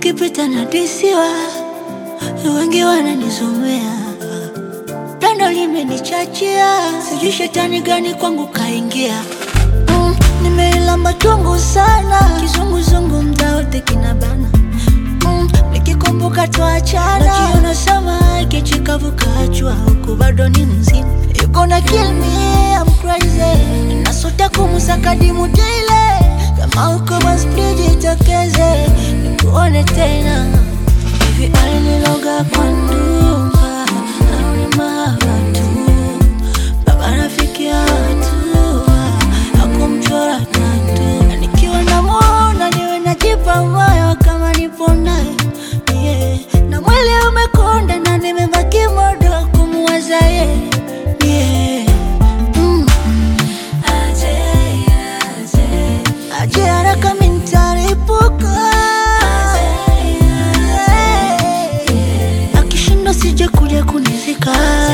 ukipita na disiwa, wengi wananizomea, pendo limenichachia, sijui shetani gani kwangu kaingia. Mm, nimeilamba chungu sana, kizunguzungu mda wote kinabana mm, nikikumbuka tuachana, najiona sama kichikavu kachwa, huku bado ni mzima, you gonna kill me, I'm crazy, nasota kumusaka dimu daily, kama uko basi please jitokeze, nikuone tena hivi aliniloga kwa ndumba au ni mahaba tu, baba rafiki ya watu hakumchora tatu, na nikiwa namuona niwe najipa moyo kama nipo naye yeah. na mwili umekonda na nimebaki modo kumuwaza ye yeah. mm. aje haraka mintaripuka akishinda sije kuja kunizika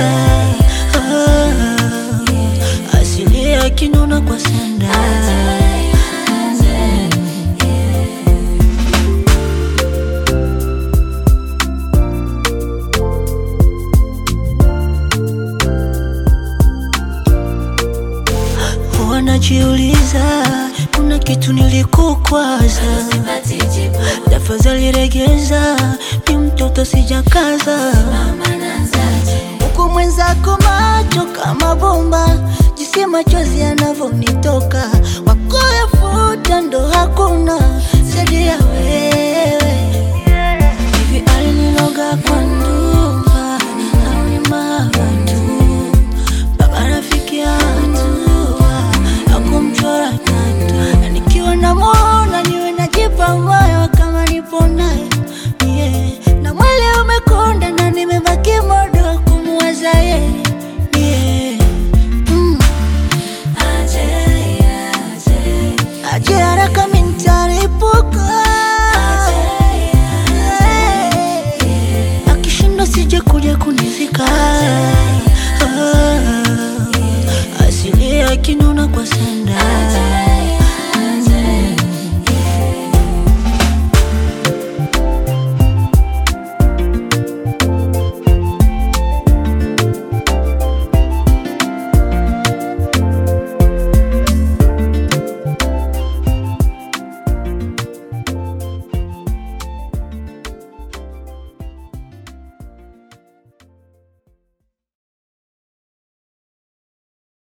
Ah, asili akinona kwa sanda wanajiuliza kuna kitu nilikukwaza, tafadhali regeza, mi mtoto sijakaza huku mwenzako macho kama bomba, jinsi machozi yanavyonitoka, wakuyafuta ndo hakuna zaidi ya wewe